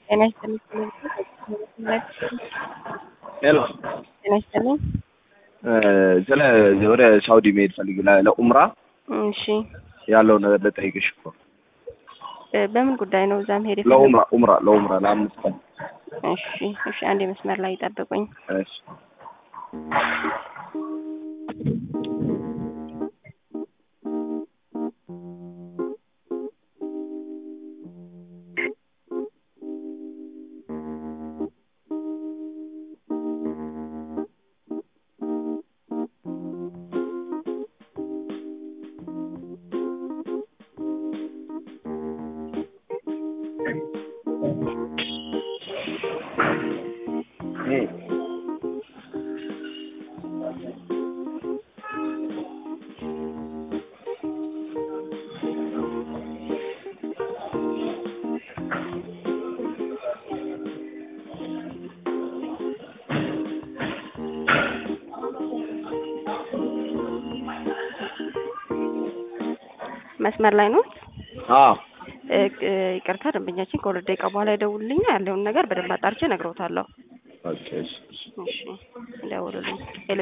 ጤና ይስጥልኝ። ሄሎ ጤና ይስጥልኝ። ስለ ወደ ሳውዲ መሄድ ፈልግ ለኡምራ እሺ ያለው ነገር ልጠይቅሽ እኮ እ በምን ጉዳይ ነው እዛ መሄድ የፈለጉት? ለኡምራ ኡምራ ለኡምራ ለአምስት ቀን እሺ እሺ፣ አንድ መስመር ላይ ይጠብቁኝ። እሺ መስመር ላይ ነው። አዎ እ እ ይቅርታ ደንበኛችን ከሁለት ደቂቃ በኋላ ይደውልልኛ ያለውን ነገር በደንብ አጣርቼ እነግረውታለሁ። ኦኬ እሺ እሺ እሺ ይደውሉልኝ።